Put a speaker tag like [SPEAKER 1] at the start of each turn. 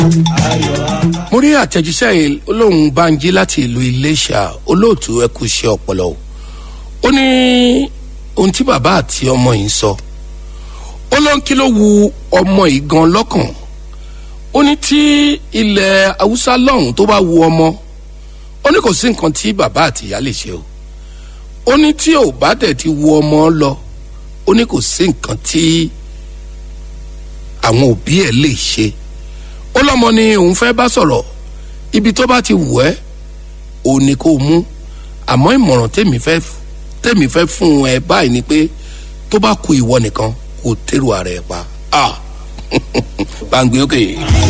[SPEAKER 1] mo rí àtẹ̀jíṣẹ́ yìí olóhùn banji láti ìlú iléṣà olóòtú ẹkú iṣẹ́ ọpọlọ o ó ní ohun tí bàbá àti ọmọ yìí ń sọ ó ló ń kí ló wu ọmọ yìí gan lọ́kàn ó ní tí ilẹ̀ haúsá lọ́hùn tó bá wu ọmọ ó ní kò sí nǹkan tí bàbá àti ìyá lè ṣe o ó ní tí ò bá tẹ̀ ti wu ọmọ lọ ó ní kò sí nǹkan tí àwọn òbí ẹ̀ lè ṣe ó lọ́mọ ni òun fẹ́ bá sọ̀rọ̀ ibi tó bá ti wù ẹ́ ò ní kó mú àmọ́ ìmọ̀ràn tèmi fẹ́ tèmi fẹ́ fún ẹ báyìí ni pé tó bá ku ìwọ nìkan kò tẹ́rù ara ẹ̀ pa. Ah. bá ń gbé ókè. Okay.